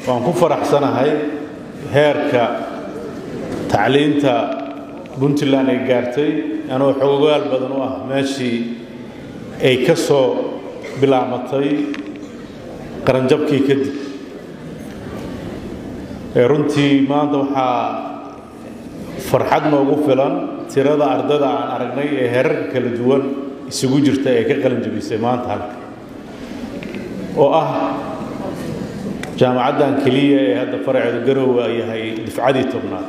waan ku faraxsanahay heerka tacliinta puntland ay gaartay anoo xogogaal badan u ah meeshii ay ka soo bilaamatay qaranjabkii kadib runtii maanta waxaa farxad noogu filan tirada ardada aan aragnay ee herarka kala duwan isugu jirta ee ka qalin jabisay maanta halka oo ah jaamacaddan keliya ee hadda faraceedu garowa yahay difcadii tobnaad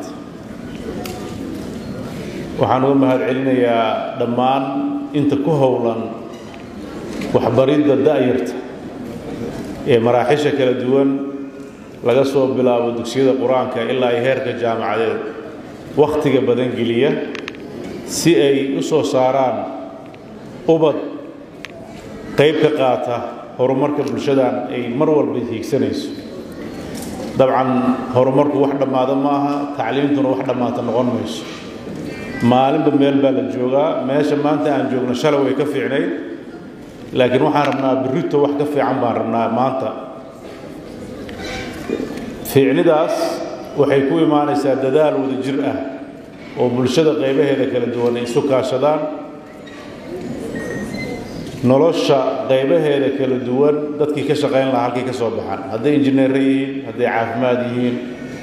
waxaan uga mahad celinayaa dhammaan inta ku howlan waxbaridda da'yarta ee maraaxisha kala duwan laga soo bilaabo dugsiyada qur-aanka ilaa ay heerka jaamacadeed wakhtiga badan geliya si ay u soo saaraan ubad qayb ka qaata horumarka bulshadan ay mar walba hiigsanayso dabcan horumarku wax dhammaada ma aha tacliimtuna wax dhammaata noqon mayso maalinba meel baa la joogaa meesha maanta aan joogno shalay way ka fiicnayd laakiin waxaan rabnaa birrito wax ka fiican baan rabnaa maanta fiicnidaas waxay ku imaanaysaa dadaal wada jir ah oo bulshada qaybaheeda kala duwan ay isu kaashadaan nolosha qaybaheeda kala duwan dadkii ka shaqayn lahaa halkay ka soo baxaan hadday injineerre yihiin hadday caafimaad yihiin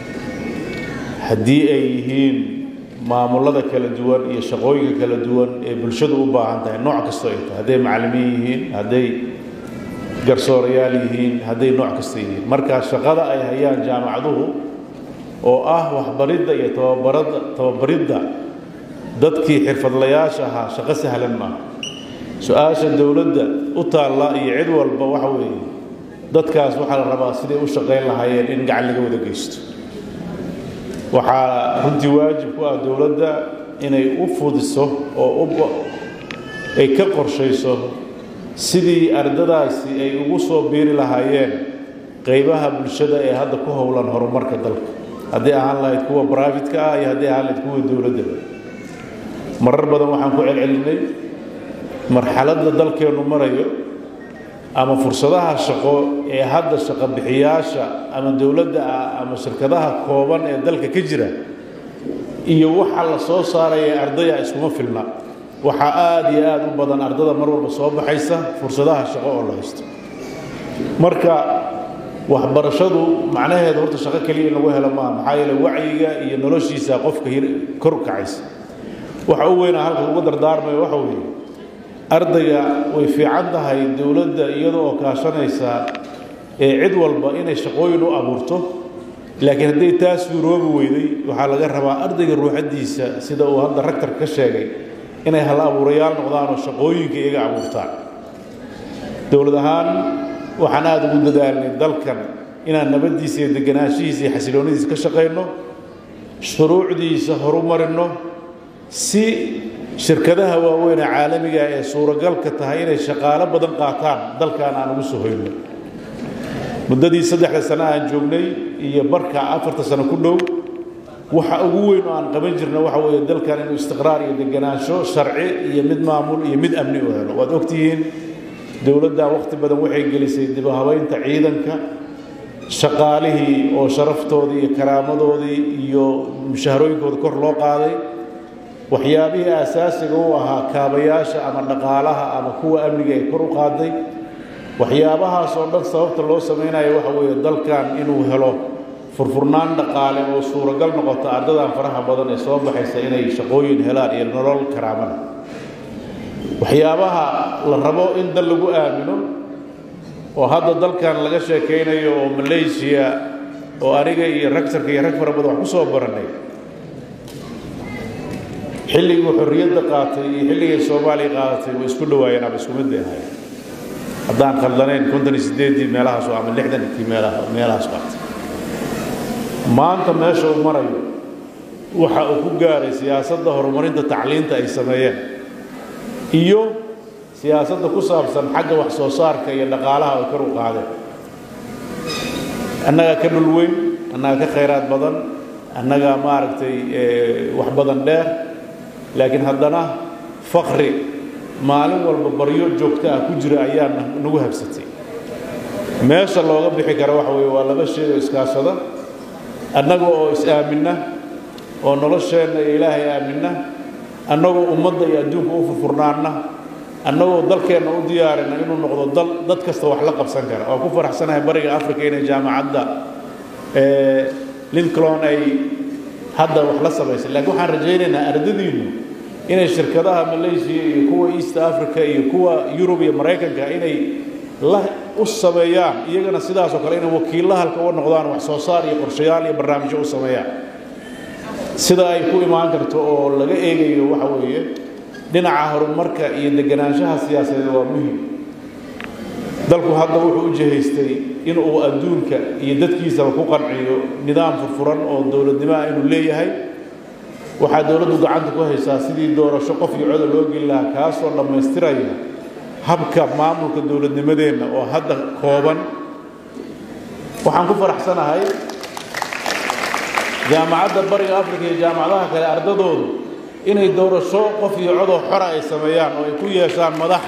haddii ay yihiin maamullada kala duwan iyo shaqooyinka kala duwan ee bulshadu u baahan tahay nooc kastoo ay tahay hadday macallimiin yihiin hadday garsoorayaal yihiin hadday nooc kasta yihiin marka shaqada ay hayaan jaamacaduhu oo ah waxbaridda iyo tababarada tababaridda dadkii xirfadlayaasha ahaa shaqo sahlan maaha su-aasha dowladda u taalla iyo cid walba waxa weeye dadkaas waxaa la rabaa siday u shaqayn lahaayeen in gacan laga wada geysto waxaa runtii waajib ku ah dowladda inay u fudiso oo ay ka qorshayso sidii ardadaasi ay ugu soo biiri lahaayeen qaybaha bulshada ee hadda ku howlan horumarka dalka haddii ahaan lahayd kuwa brifate-ka ah iyo haddii ahaan lahayd kuwa dowladda marar badan waxaan ku celcelinay marxaladda dalkeennu marayo ama fursadaha shaqo ee hadda shaqo bixiyaasha ama dowladda ah ama shirkadaha kooban ee dalka ka jira iyo waxa la soo saaraya ardaya iskuma filna waxaa aada iyo aada u badan ardada mar walba soo baxaysa fursadaha shaqo oo la haysto marka waxbarashadu macnaheedu horta shaqo keliya in lagu helo maaha maxaa yeele wacyiga iyo noloshiisa qofka kor u kacaysa waxa u weynaa halka uga dardaarmayo waxa weeye ardayga way fiican tahay dowladda iyada oo kaashanaysa ee cid walba inay shaqooyin u abuurto laakiin hadday taas suuroobi weyday waxaa laga rabaa ardayga ruuxaddiisa sida uu hadda ragtar ka sheegay inay hal abuurayaal noqdaan oo shaqooyinka iyaga abuurtaan dowlad ahaan waxaan aada ugu dadaalnay dalkan inaan nabaddiisa iyo deganaanshihiisa iyo xasiloonidiisa ka shaqayno shuruucdiisa horumarino si shirkadaha waaweyn ee caalamiga ee suuragalka tahay inay shaqaalo badan qaataan dalkan aan ugu soo hoyno muddadii saddexda sano aan joognay iyo barka afarta sano ku dhow waxa ugu weyn oo aan qaban jirna waxa weeye dalkan inuu istiqraar iyo deganaansho sharci iyo mid maamul iyo mid amni u helo waad ogtihiin dowladda waqti badan waxay gelisay dib u habaynta ciidanka shaqaalihii oo sharaftoodii iyo karaamadoodii iyo mushaharooyinkooda kor loo qaaday waxyaabihii aasaasiga u ahaa kaabayaasha ama dhaqaalaha ama kuwa amniga ay kor u qaaday waxyaabahaas oo dhan sababta loo samaynayo waxa weeye dalkan inuu helo furfurnaan dhaqaale oo suuragal noqota ardadan faraha badan ee soo baxaysa inay shaqooyin helaan iyo nolol karaamada waxyaabaha la rabo in dal lagu aamino oo hadda dalkan laga sheekaynayo oo malaysiya oo aniga iyo ragtarka iyo rag fara badan wax ku soo barannay xilligii xorriyadda qaatay iyo xilligay soomaaliya qaadatay way isku dhawaayeen ama isku mid bay ahayd haddaan khaldanayn konton iyo siddeeddii meelahaas ama lixdankii meelaha meelahaas qaatay maanta meesha uu marayo waxa uu ku gaaray siyaasadda horumarinta tacliinta ay sameeyeen iyo siyaasadda ku saabsan xagga wax soo saarka iyo dhaqaalaha ay kor u qaadeen annagaa ka dhul weyn annagaa ka khayraad badan annagaa maaragtay wax badan dheer laakiin haddana fakri maalin walba baryo joogto ah ku jira ayaa nagu habsatay meesha looga bixi karo waxa weeye waa laba shay oo iskaashada annaga oo is-aaminna oo nolosheenna iyo ilaahay aaminna annagoo ummadda iyo adduunka u furfurnaanna annagoo dalkeenna u diyaarina inuu noqdo dal dad kasta wax la qabsan kara waan ku faraxsanahay bariga africa inay jaamacadda lincoln ay hadda wax la samaysay laakiin waxaan rajaynaynaa ardadiinnu inay shirkadaha malaysia iyo kuwa east africa iyo kuwa yurub iyo maraykanka inay la u sameeyaan iyagana sidaasoo kale inay wakiilla halka u noqdaan wax soo saar iyo qorshayaal iyo barnaamijyo u sameeyaan sida ay ku imaan karto oo laga eegayo waxa weeye dhinaca horumarka iyo deganaanshaha siyaasadeed waa muhim dalku hadda wuxuu u jihaystay inuu adduunka iyo dadkiisaba ku qanciyo nidaam furfuran oo dowladnimo ah inuu leeyahay waxaa dowladdu gacanta ku haysaa sidii doorasho qof iyo coda loo geli lahaa kaasoo dhammaystiraya habka maamulka dowladnimadeenna oo hadda kooban waxaan ku faraxsanahay jaamacadda bariga africa iyo jaamacadaha kale ardadoodu inay doorasho qof iyo codoo xora ay sameeyaan oo ay ku yeeshaan madax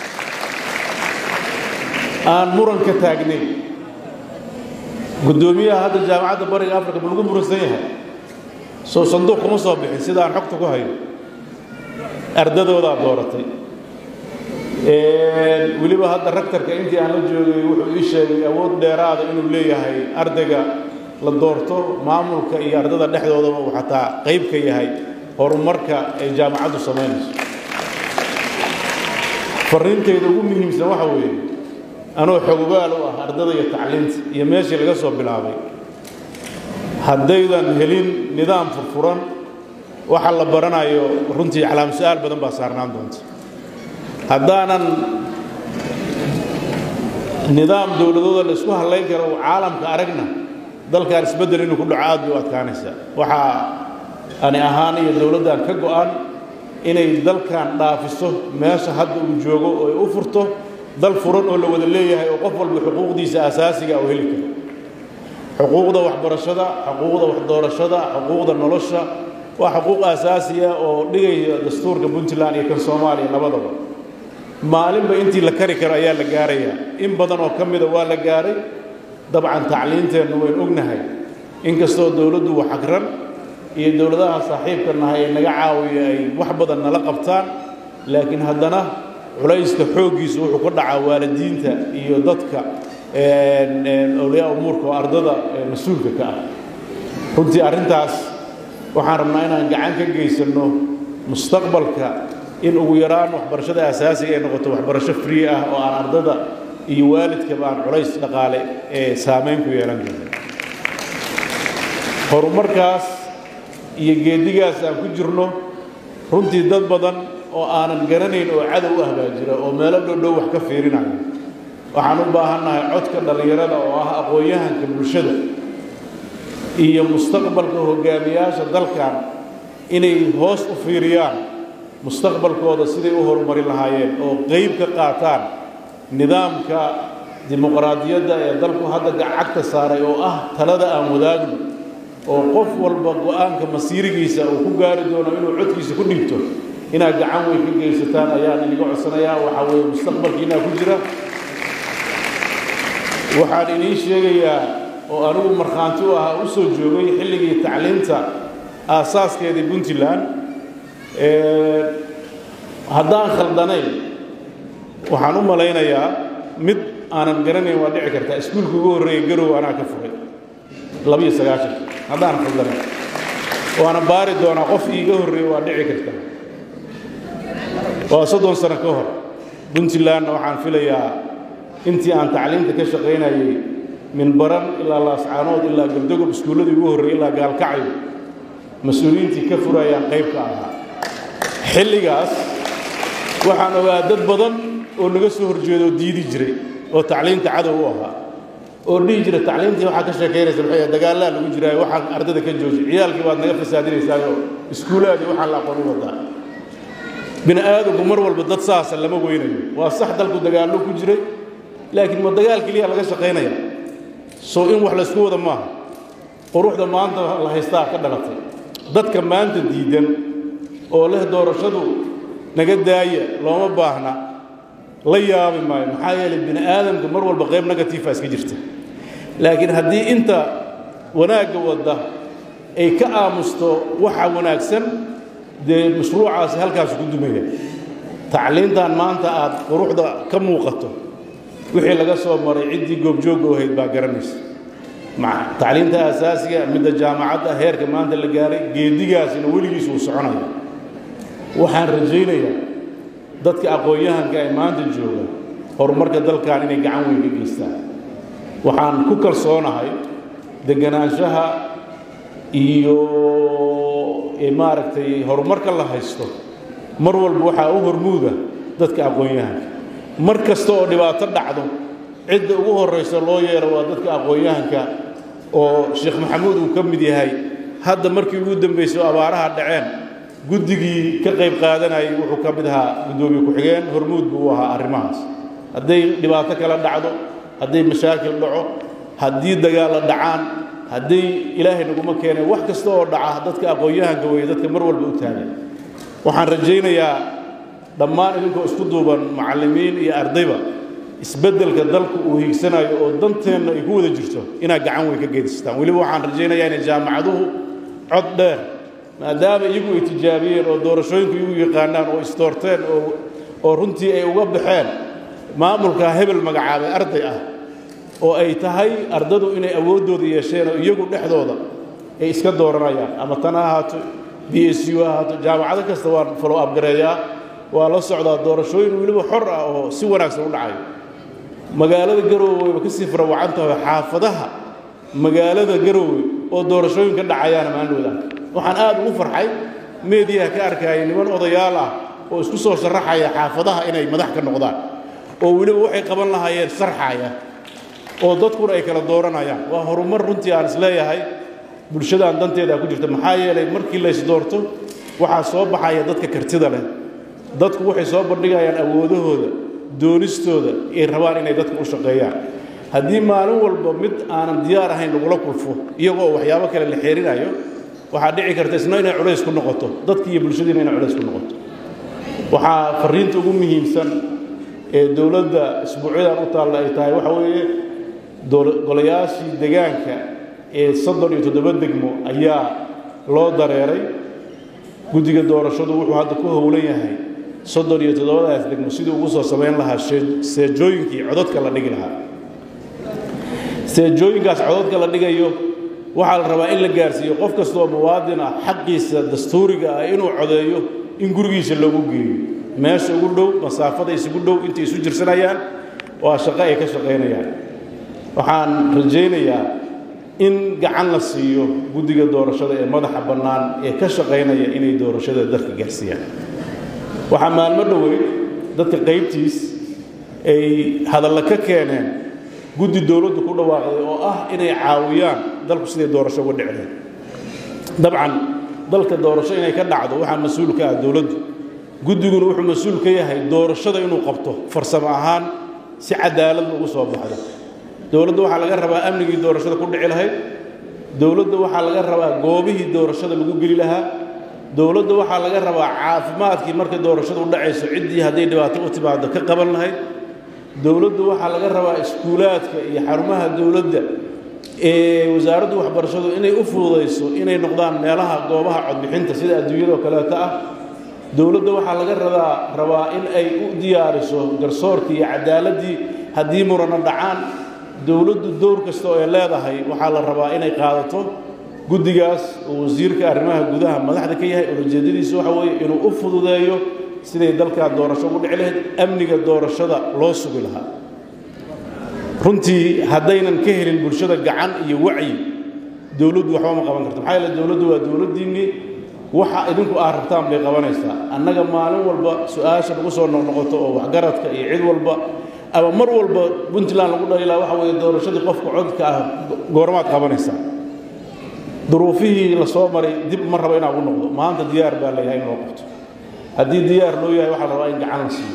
aan muran ka taagnayn guddoomiyaha hadda jaamacadda bariga africa ma lagu muransan yahay soo sanduuq kuma soo bixin sida aan xogta ku hayo ardadoodaa dooratay weliba hadda raktarka intii aan la joogay wuxuu ii sheegay awood dheeraada inuu leeyahay ardayga la doorto maamulka iyo ardada dhexdoodaba uu xataa qayb ka yahay horumarka ay jaamacaddu samaynayso farriintayda ugu muhiimsan waxa weeye anoo xogogaal u ah ardada iyo tacliinta iyo meeshii laga soo bilaabay haddaydan helin nidaam furfuran waxa la baranayo runtii calaam su-aal badan baa saarnaan doonta haddaanan nidaam dowladooda la isku hallayn karo uu caalamka aragna dalkan isbeddel inuu ku dhaco aad bay u adkaanaysaa waxaa ani ahaan iyo dowladdan ka go'an inay dalkan dhaafiso meesha hadda uu joogo oo ay u furto dal furan oo la wada leeyahay oo qof walba xuquuqdiisa asaasiga uu heli karo xuquuqda waxbarashada xuquuqda waxdoorashada xuquuqda nolosha waa xuquuq asaasiya oo dhigaya dastuurka puntland iyo kan soomaaliya labadaba maalinba intii la kari karo ayaa la gaarayaa in badan oo ka mida waa la gaaray dabcan tacliinteennu waynu ognahay inkastoo dowladdu waxagran iyo dowladaha saaxiibka nahay ee naga caawiya ay wax badan nala qabtaan laakiin haddana culayska xooggiisu wuxuu ku dhacaa waalidiinta iyo dadka awliyaa umuurka oo ardada mas-uulka ka ah runtii arrintaas waxaan rabnaa inaan gacan ka geysanno mustaqbalka in ugu yaraan waxbarashada asaasiga ay noqoto waxbarasho free ah oo aan ardada iyo waalidkaba aan culays dhaqaale ee saamayn ku yeelan karin horumarkaas iyo geedigaas aan ku jirno runtii dad badan oo aanan garanayn oo cadow u ah baa jira oo meelo dhowdhow wax ka fiirinayo waxaan u baahannahay codka dhallinyarada oo ah aqoon-yahanka bulshada iyo mustaqbalka hogaamiyaasha dalkan inay hoos u fiiriyaan mustaqbalkooda siday u horumarin lahaayeen oo qayb ka qaataan nidaamka dimuqraadiyadda ee dalku hadda gacagta saaray oo ah talada aan wadaagno oo qof walba go-aanka masiirigiisa uu ku gaari doono inuu codkiisa ku dhigto inaad gacan weyn ka geysataan ayaan iniga codsanayaa waxaa weeye mustaqbalkiinaa ku jira waxaan idiin sheegayaa oo anigu markhaanti u ahaa u soo joogay xilligii tacliinta aasaaskeedii puntland haddaan khaldanayn waxaan u malaynayaa mid aanan garanayn waa dhici kartaa iskuulka ugu horreeyay garow anaa ka furay labiyo sagaashan haddaan khaldanayn waana baari doonaa qof iiga horreeya waa dhici karta waa soddon sano ka hor puntlandna waxaan filayaa intii aan tacliinta ka shaqaynayay min baran ilaa laascaanood ilaa galdogob iskuulladii ugu horreeyey ilaa gaalkacyo mas-uuliyiintii ka furayaan qayb ka ahaa xilligaas waxaan ogaa dad badan oo naga soo horjeedo diidi jiray oo tacliinta cadow u ahaa oo dhihi jira tacliintii waxaa ka sheekaynaysa maxay dagaallaa lagu jiraayo waxaan ardada ka jooji ciyaalkii baad naga fasaadinaysaayo iskuulaadii waxaan la aqoon u wadaa bini aadamku mar walba dad saasa lama weynayo waa sax dalku dagaallo ku jiray laakiin ma dagaal keliya laga shaqaynaya soo in wax laysku wada maaha quruxda maanta la haystaa ka dhalatay dadka maanta diidan oo leh doorashadu naga daaya looma baahna la yaabi maayo maxaa yeelay bini aadamka mar walba qayb negatiifa iska jirta laakiin haddii inta wanaagga wadda ay ka aamusto waxa wanaagsan dee mashruucaasi halkaasu ku dumaya tacliintan maanta aad quruxda ka muuqato wixii laga soo maray ciddii goobjoogga ahayd baa garanaysa tacliinta asaasiga midda jaamacadda heerka maanta la gaaray geedigaasina weligiis uu soconaya waxaan rajaynayaa dadka aqoon-yahanka ee maanta jooga horumarka dalkan inay gacan weyn ka geystaan waxaan ku kalsoonahay deganaanshaha iyo maaragtay horumarka la haysto mar walba waxaa u hormuuda dadka aqoon-yahanka mar kasta oo dhibaato dhacdo cidda ugu horraysa loo yeero waa dadka aqoon-yahanka oo sheekh maxamuud uu ka mid yahay hadda markii ugu dambaysay oo abaaraha dhaceen guddigii ka qayb qaadanayay wuxuu ka mid ahaa guddoomiye ku-xigeen hormuud buu u ahaa arrimahaas hadday dhibaato kala dhacdo hadday mashaakil dhaco haddii dagaalla dhacaan haddii ilaahay naguma keenay wax kasta oo dhaca dadka aqoon-yahanka weeye dadka mar walba u taagan waxaan rajaynayaa dhammaan idinkoo isku duuban macallimiin iyo ardayba isbeddelka dalku uu hiigsanayo oo danteenna ay ku wada jirto inaad gacan weyn ka geedistaan weliba waxaan rajaynayaa inay jaamacaduhu cod dheer maadaama iyagu ay tijaabiyeen oo doorashooyinku iyagu yaqaanaan oo isdoorteen oo oo runtii ay uga baxeen maamulka hebel magacaabay arday ah oo ay tahay ardadu inay awooddooda yeesheen oo iyagu dhexdooda ay iska dooranayaan ama tan ha ahaato b s u ha ahaato jaamacado kasta waan follow abgareeyaa waa la socdaa doorashooyin weliba xor ah oo si wanaagsan u dhacayo magaalada garoowe wayba kasii farawacan tahay xaafadaha magaalada garoowe oo doorashooyin ka dhacayaana maandhowda waxaan aad ugu farxay meediyaha ka arkaya niman odayaal ah oo isku soo sharaxaya xaafadaha inay madax ka noqdaan oo weliba waxay qaban lahaayeen sharxaya oo dadkuna ay kala dooranayaan waa horumar runtii aan isleeyahay bulshadaan danteeda ku jirta maxaa yeelay markii la ysdoorto waxaa soo baxaya dadka kartida leh dadku waxay soo bandhigayaan awoodahooda doonistooda ay rabaan inay dadku u shaqeeyaan haddii maalin walba mid aanan diyaar ahayn lagula kulfo iyagoo waxyaabo kale la xeerinayo waxaa dhici karta isna inay culays ku noqoto dadki iyo bulshadiina inay culays ku noqoto waxaa fariinta ugu muhiimsan ee dowladda isbuucyadan u taalla ay tahay waxa weeye golayaashii degaanka ee soddon iyo toddoba degmo ayaa loo dareeray guddiga doorashadu wuxuu hadda ku howlan yahay soddon iyo toddobadaas degmo sidii ugu soo samayn lahaa seejooyinkii cododka la dhigi lahaa seejooyinkaas cododka la dhigayo waxaa la rabaa in la gaarsiiyo qof kasta oo muwaadin ah xaqiisa dastuuriga ah inuu codeeyo in gurigiisa loogu geeyo meesha ugu dhow masaafada isugu dhow intay isu jirsanayaan waa shaqo ay ka shaqaynayaan waxaan rajaynayaa in gacan la siiyo guddiga doorashada ee madaxa bannaan ee ka shaqaynaya inay doorashada dalka gaarsiiyaan waxaa maalmo dhoweyd dadka qaybtiis ay hadalla ka keeneen guddi dowladdu ku dhawaaqday oo ah inay caawiyaan dalku siday doorasho uga dhicdeen dabcan dalka doorasho inay ka dhacdo waxaa mas-uul ka ah dowladdu guddiguna wuxuu mas-uul ka yahay doorashada inuu qabto farsamo ahaan si cadaalad ugu soo baxdo dowladda waxaa laga rabaa amnigii doorashada ku dhici lahayd dowladda waxaa laga rabaa goobihii doorashada lagu geli lahaa dowladda waxaa laga rabaa caafimaadkii markay doorashadu u dhacayso ciddii hadday dhibaato u timaado ka qaban lahayd dowladdu waxaa laga rabaa iskuulaadka iyo xarumaha dowladda ee wasaaraddu waxbarashadu inay u fududayso inay noqdaan meelaha goobaha codbixinta sida adduunyadoo kaleeto ah dowladda waxaa laga rabaa rabaa in ay u diyaariso garsoorkii iyo cadaaladdii haddii murano dhacaan dowladdu dowr kasta oo ay leedahay waxaa la rabaa inay qaadato guddigaas oo wasiirka arrimaha gudaha madaxda ka yahay ulajeedadiisu waxa weeye inuu u fududeeyo siday dalkan doorasho ugu dhici lahayd amniga doorashada loo sugi lahaa runtii haddaynan ka helin bulshada gacan iyo wacyi dowladdu waxba ma qaban karto maxaa yeele dowladdu waa dowladdiinnii waxa idinku aad rabtaan bay qabanaysaa annaga maalin walba su-aasha lagu soo noqnoqoto oo waxgaradka iyo cid walba ama mar walba puntland lagu dhaliilaa waxa weeye doorashadii qofka codka ah goormaad qabanaysaa duruufihii la soo maray dib ma rabo inaa ugu noqdo maanta diyaar baa layahay in loo qabto haddii diyaar loo yahay waxaa la rabaa in gacan la siiyo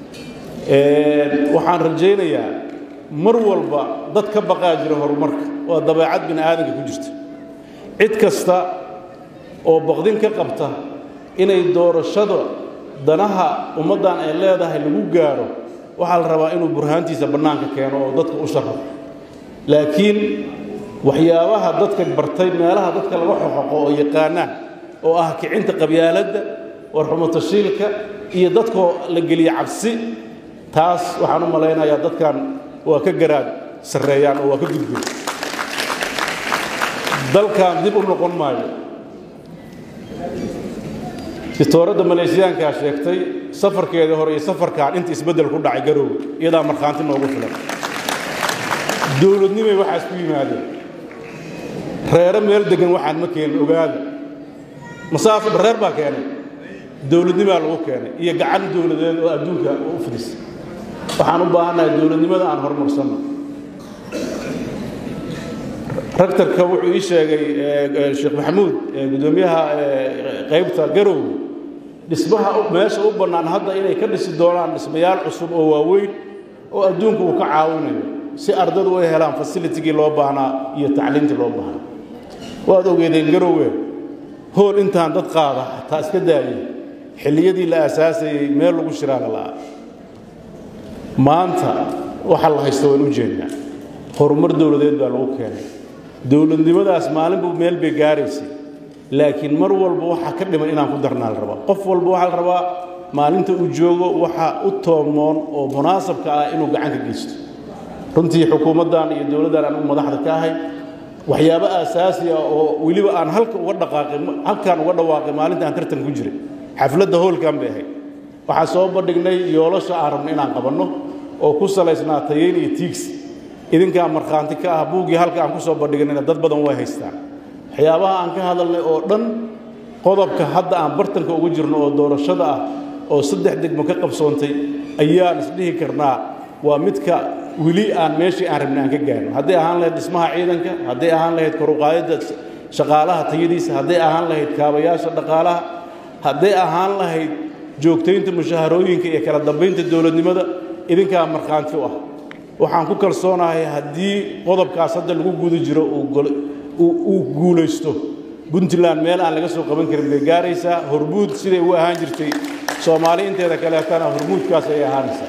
waxaan rajaynayaa mar walba dad ka baqaa jira horumarka waa dabeecad bini aadanka ku jirta cid kasta oo baqdin ka qabta inay doorashada danaha ummaddan ay leedahay lagu gaaro waxaa la rabaa inuu burhaantiisa bannaanka keeno oo dadka u sharo laakiin waxyaabaha dadka bartay meelaha dadka laga xoxoqo oo yaqaanaan oo ah kicinta qabyaaladda warxumatashiilka iyo dadkoo la geliya cabsi taas waxaan u malaynayaa dadkan waa ka garaad sarreeyaan oo waa ka gudbeen dalkan dib u noqon maayo dictooradda maleeshiyaankaa sheegtay safarkeedii hore iyo safarkan inta isbeddel ku dhacay garoowe iyadaa markhaanti noogu filan dowladnimay waxaas ku yimaadeen reere meel deggan waxaan ma keenin ogaada masaafo reer baa keenay dowladnimaa lagu keenay iyo gacan dowladeed oo adduunka u fidis waxaan u baahannahay dowladnimada aan horumarsanno raktarka wuxuu ii sheegay sheekh maxamuud guddoomiyaha qaybta garoowe dhismaha meesha u bannaan hadda inay ka dhisi doonaan dhismayaal cusub oo waaweyn oo adduunku uu ka caawinayo si ardadu ay helaan fasilitigii loo baahnaa iyo tacliintii loo baahnaa waad ogeedeen garoowe hool intaan dad qaada hataa iska daayay xilliyadii la aasaasayey meel lagu shiraala la'a maanta waxa la haysta waan u jeednaa horumar dowladeed baa lagu keenay dowladnimadaas maalinbu meel bay gaaraysay laakiin mar walba waxaa ka dhiman inaan ku darnaa la rabaa qof walba waxaa la rabaa maalinta uu joogo waxa u toomoon oo munaasabka ah inuu gacan ka geysto runtii xukuumaddan iyo dowladdan aan u madaxda ka ahay waxyaabo aasaasi ah oo weliba aan halka uga dhaqaaqay halkaan uga dhawaaqay maalinta aan tartan ku jiray xafladda hoolkan bay ahayd waxaan soo bandhignay yoolasha aan rabno inaan qabanno oo ku salaysnaa tayeyn iyo tiigs idinkaa markhaanti ka ah buuggii halka aan ku soo bandhignayna dad badan way haystaan waxyaabaha aan ka hadalnay oo dhan qodobka hadda aan bartanka ugu jirno oo doorashada ah oo saddex degmo ka qabsoontay ayaan isdhihi karnaa waa midka weli aan meeshii aan rabnay aan ka gaarno hadday ahaan lahayd dhismaha ciidanka hadday ahaan lahayd koruqaadidda shaqaalaha tayadiisa hadday ahaan lahayd kaabayaasha dhaqaalaha hadday ahaan lahayd joogtaynta mushaharooyinka iyo kala dambaynta dowladnimada idinkaa markhaanti u ah waxaan ku kalsoonahay haddii qodobkaas hadda lagu guda jiro uu guulaysto puntland meel aan laga soo qaban karin bay gaaraysaa hormuud siday u ahaan jirtay soomaali inteeda kaleetana hormuudkaas ay ahaanaysaa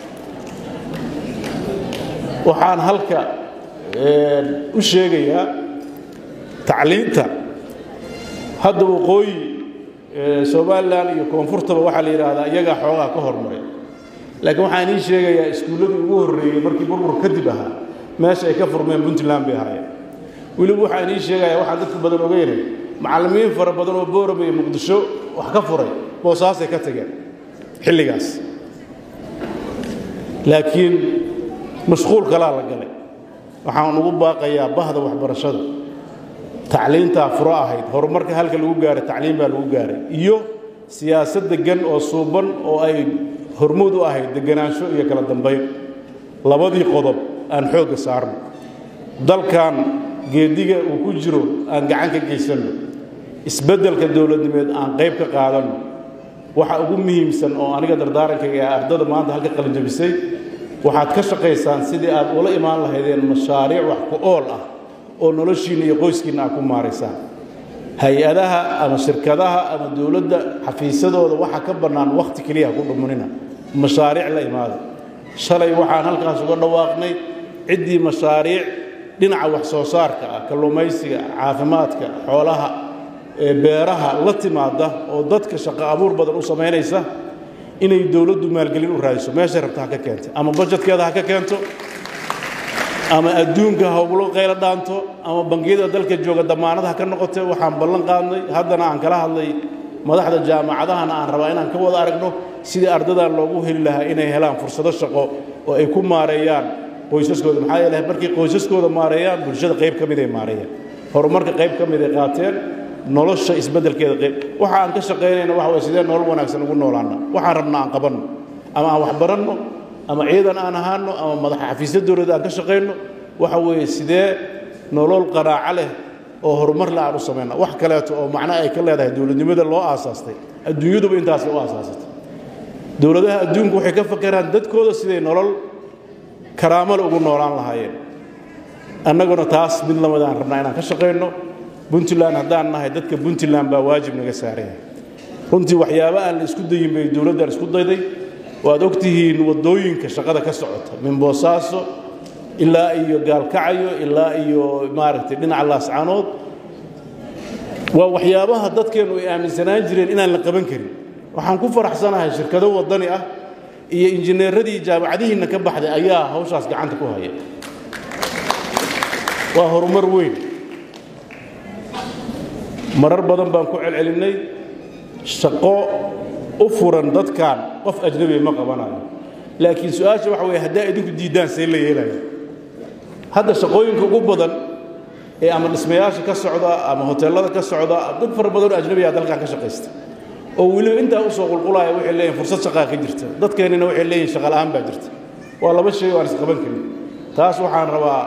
waxaan halka u sheegayaa tacliinta hadda waqooyi somalilan iyo koonfurtaba waxaa la yidhaahdaa iyagaa xoogaa ka hormaray laakiin waxaan ii sheegayaa iskuulladii ugu horreeyey markii burbur kadib ahaa meesha ay ka furmeen puntland bay ahaayeen weliba waxaan ii sheegayaa waxaan dadka badan ogeynay macallimiin fara badan oo boorame iyo muqdisho wax ka furay boosaasay ka tageen xilligaas laakiin mashquul kalaa la galay waxaan ugu baaqayaa bahda waxbarashada tacliintaa furo ahayd horumarka halka lagu gaaray tacliin baa lagu gaaray iyo siyaasad deggan oo suuban oo ay hormuud u ahayd deganaansho iyo kala dambayn labadii qodob aan xoogga saarno dalkan geediga uu ku jiro aan gacan ka geysanno isbeddelka dowladnimeed aan qayb ka qaadanno waxa ugu muhiimsan oo aniga dardaarankayga ee ardada maanta halka qalinjabisay waxaad ka shaqaysaan sidii aad ula imaan lahaydeen mashaariic wax ku ool ah oo noloshiinna iyo qoyskiinna aad ku maaraysaan hay-adaha ama shirkadaha ama dowladda xafiisadooda waxa ka bannaan wakhti keliya ku dhumunina mashaariic la imaada shalay waxaan halkaas uga dhawaaqnay ciddii mashaariic dhinaca wax soo saarka ah kalluumaysiga caafimaadka xoolaha beeraha la timaada oo dadka shaqo abuur badan u samaynaysa inay dowladdu maalgelin u raadiso meeshay rabta ha ka keento ama bajetkeeda ha ka keento ama adduunka ha ugula qaylo dhaanto ama bangiyada dalka jooga damaanad ha ka noqote waxaan ballan qaadnay haddana aan kala hadlay madaxda jaamacadahana aan rabaa inaan ka wada aragno sidii ardadan loogu heli lahaa inay helaan fursado shaqo oo ay ku maareeyaan qoysaskooda maxaa yeele markay qoysaskooda maareeyaan bulshada qayb ka mid ay maareeyaan horumarka qayb ka mid ay qaateen nolosha isbeddelkeeda qayb waxa aan ka shaqaynayna waxa way sidee nolol wanaagsan ugu noolaana waxaan rabna aan qabanno ama aan wax baranno ama ciidan aan ahaano ama madax xafiisya dowladda aan ka shaqayno waxa weeye sidee nolol qanaaco leh oo horumar le aan u samayna wax kaleeto oo macno ay ka leedahay dowladnimada loo aasaastay adduunyaduba intaasay u aasaasatay dowladaha adduunku waxay ka fakeraan dadkooda siday nolol karaamale ugu noolaan lahaayeen annaguna taas mid lamida aan rabnaa inaan ka shaqayno puntland haddaan nahay dadka puntland baa waajib naga saaraya runtii waxyaaba aan la isku dayin bay dowladdan isku dayday waad ogtihiin waddooyinka shaqada ka socota min boosaaso ilaa iyo gaalkacyo ilaa iyo maaragtay dhinaca laascaanood waa waxyaabaha dadkeennu ay aaminsanaan jireen inaan la qaban karin waxaan ku faraxsanahay shirkado waddani ah iyo injineeradii jaamacadihiinna ka baxday ayaa hawshaas gacanta ku haya waa horumar weyn marar badan baan ku celcelinnay shaqo u furan dadkan qof ajnabiya ma qabanayo laakiin su-aasha waxa weeye haddaa idinku diiddaan see la yeelaya hadda shaqooyinka ugu badan ee ama dhismayaasha ka socda ama hoteellada ka socda dad fara badan oo ajnabiya dalkan ka shaqaysta oo weliba intaa u soo qulqulaya waxay leeyihin fursad shaqaa ka jirta dadkeennina waxay leeyihin shaqa la'aan baa jirta waa laba shay oo aan isqaban karin taas waxaan rabaa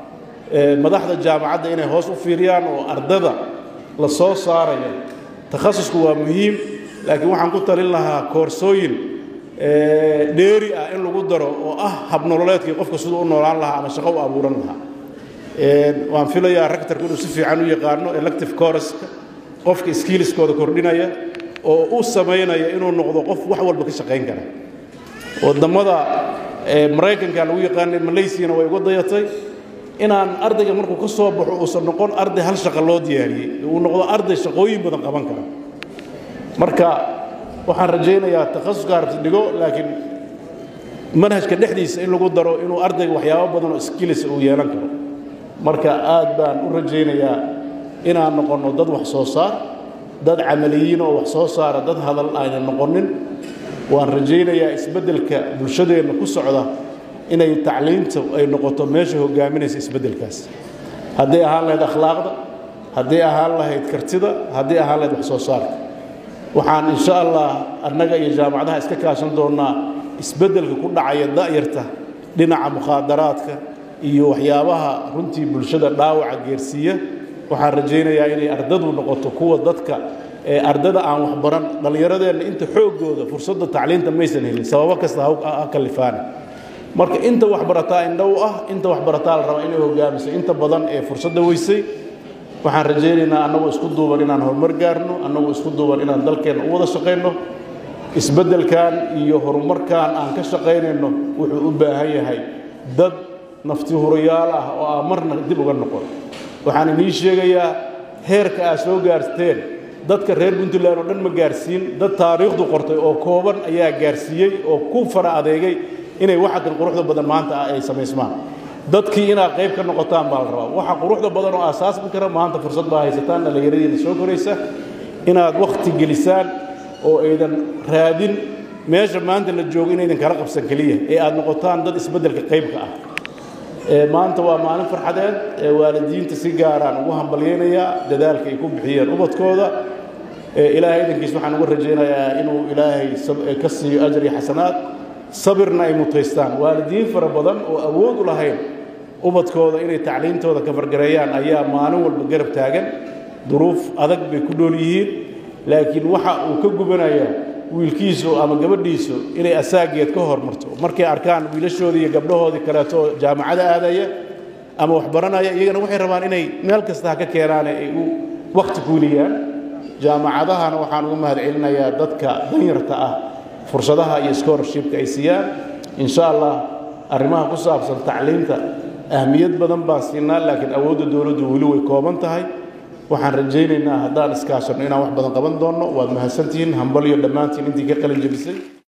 madaxda jaamacadda inay hoos u fiiriyaan oo ardada la soo saaraya takhasusku waa muhiim laakiin waxaan ku talin lahaa koorsooyin dheeri ah in lagu daro oo ah habnololeedkii qofka siduu u noolaan lahaa ama shaqo u abuuran lahaa waan filayaa rectorku inuu si fiican u yaqaano elective courska qofka skillskooda kordhinaya oo u samaynaya inuu noqdo qof wax walba ka shaqayn kara waddammada maraykanka lagu yaqaanay malaysiana way uga dayatay inaan ardayga markuu ka soo baxo uusan noqon arday hal shaqo loo diyaariyey uu noqdo arday shaqooyin badan qaban kara marka waxaan rajaynayaa takhasuska harabti dhigo laakiin manhajka dhexdiisa in lagu daro inuu ardayga waxyaabo badan oo skills uu yeelan karo marka aad baan u rajaynayaa inaan noqonno dad wax soo saar dad camaliyiin oo wax soo saara dad hadal aynan noqonin waan rajaynayaa isbeddelka bulshadeenna ku socda inay tacliinta ay noqoto meesha hogaaminaysa isbeddelkaas hadday ahaan lahayd akhlaaqda hadday ahaan lahayd kartida hadday ahaan lahayd wax soo saarka waxaan insha allah annaga iyo jaamacadaha iska kaashan doonnaa isbeddelka ku dhacaya da'yarta dhinaca mukhaadaraadka iyo waxyaabaha runtii bulshada dhaawaca geersiiya waxaan rajaynayaa inay ardadu noqoto kuwa dadka ee ardada aan waxbaran dhallinyaradeenna inta xooggooda fursadda tacliinta maysan helin sababo kasta ha kalifaane marka inta waxbarataa indhow ah inta waxbarataa la rabaa inay hogaamiso inta badan ee fursadda weysay waxaan rajaynaynaa annagoo isku duuban inaan horumar gaarno annagoo isku duuban inaan dalkeenna u wada shaqayno isbeddelkan iyo horumarkan aan ka shaqaynayno wuxuu u baahan yahay dad nafti hurayaal ah oo aan marna dib uga noqon waxaan inii sheegayaa heerka aad soo gaarteen dadka reer puntland oo dhan ma gaarsiin dad taariikhdu qortay oo kooban ayaa gaarsiiyey oo ku fara adeegay inay waxakan quruxda badan maanta ah ay samaysmaan dadkii inaad qayb ka noqotaan baa la rabaa waxa quruxda badan oo aasaasmi kara maanta fursad baa haysataan dhallinyaradiina soo koraysa inaad wakhti gelisaan oo aydan raadin meesha maanta la joogo inaydan kala qabsan keliya ee aad noqotaan dad isbeddelka qaybka ah maanta waa maalin farxadeed ee waalidiinta si gaaraan ugu hambalyaynayaa dadaalka ay ku bixiyeen ubadkooda ilaahay idankiis waxaan uga rajaynayaa inuu ilaahay ka siiyo ajar iyo xasanaad sabirna ay mutaystaan waalidiin fara badan oo awood u lahayn ubadkooda inay tacliintooda ka fargareeyaan ayaa maalin walba garab taagan duruuf adag bay ku dhool yihiin laakiin waxa uu ka gubanayaa wiilkiisu ama gabadhiisu inay asaageed ka hormarto markay arkaan wiilashoodii iyo gabdhahoodii kaleeto jaamacada aadaya ama waxbaranaya iyagana waxay rabaan inay meel kasta ha ka keenaane ay u wakhti kuuliyaan jaamacadahana waxaan uga mahad celinayaa dadka danyarta ah fursadaha iyo scholarshipka ay siiyaan insha allah arrimaha ku saabsan tacliinta ahmiyad badan baan siinaa laakiin awoodda dowladdu weli way kooban tahay waxaan rajaynaynaa haddaan iskaashanno inaan wax badan qaban doonno waad mahadsantihiin hambal iyo dhammaantiin intii ka qalin jebisay